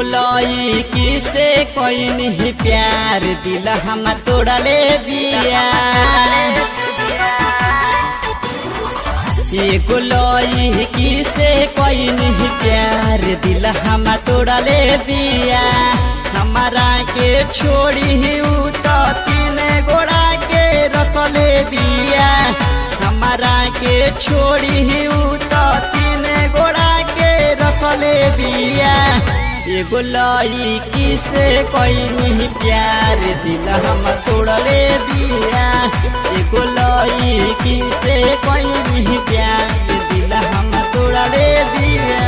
गोलई किसे कोई नहीं प्यार दिल हम तोड़ले बिया ये गोलई किसे कोई नहीं प्यार दिल हम तोड़ले बिया हमारा के छोड़ी उ तो तीन गोड़ा के रखले बिया हमारा के छोड़ी उ तो तीन गोड़ा के रखले बिया एगो लई किसे कोई नहीं प्यार दिल हम तोड़ले बिया एगो लई किसे कोई नहीं प्यार दिल हम तोड़ले बिया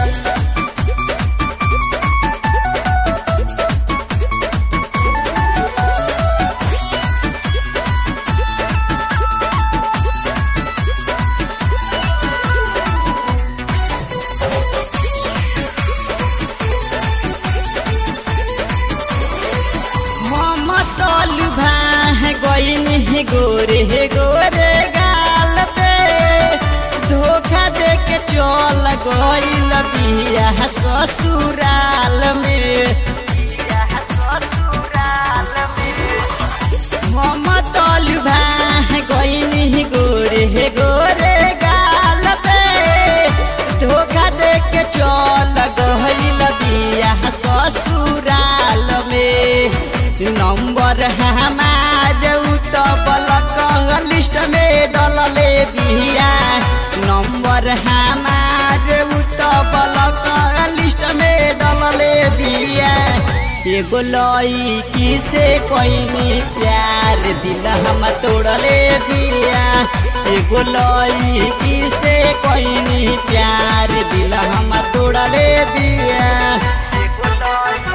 ममतल भाह गईन हे गोरे हे गोरे गाल पे धोखा दे के चल गईल बिया ससुराल में ममतल भाह गईन हे गोरे हे गोरे गाल पे धोखा दे के चल गईल बिया ससुराल में नंबर हमार तो बलक लिस्ट में डलले बिया नंबर हमार तो बलक लिस्ट में डलले बिया एगो लई किसे कोई प्यार दिल हम तोड़ले बिया एगो लई किसे कोई प्यार दिल हम तोड़ले बिया एगो लई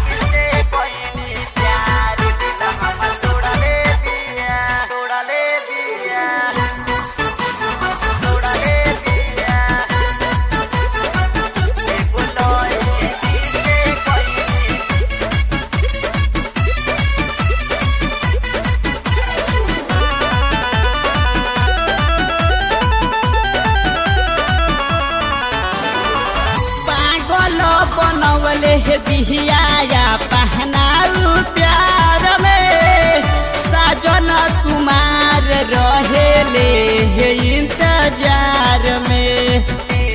बनवले हे बिहिया पहनाऊ प्यार में साजन कुमार रहेले हे इंतजार में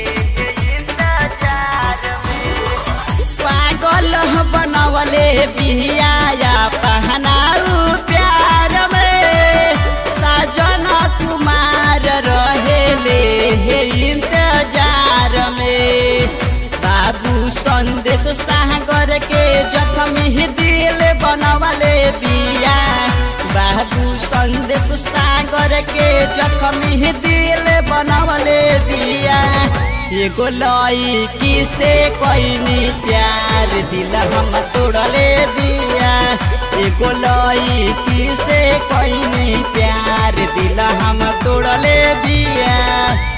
पागल बनवले बिहिया पहनाऊ प्यार में साजन कुमार रहेले हे इंतजार में बाबू संदेश सागर के जख्मी दिल बनवले बिया बाबू संदेश सागर के जख्मी दिल बनवले बिया एगो लई किसे कोई प्यार दिल हम तोड़ले बिया एगो लई किसे कोई प्यार दिल हम तोड़ले बिया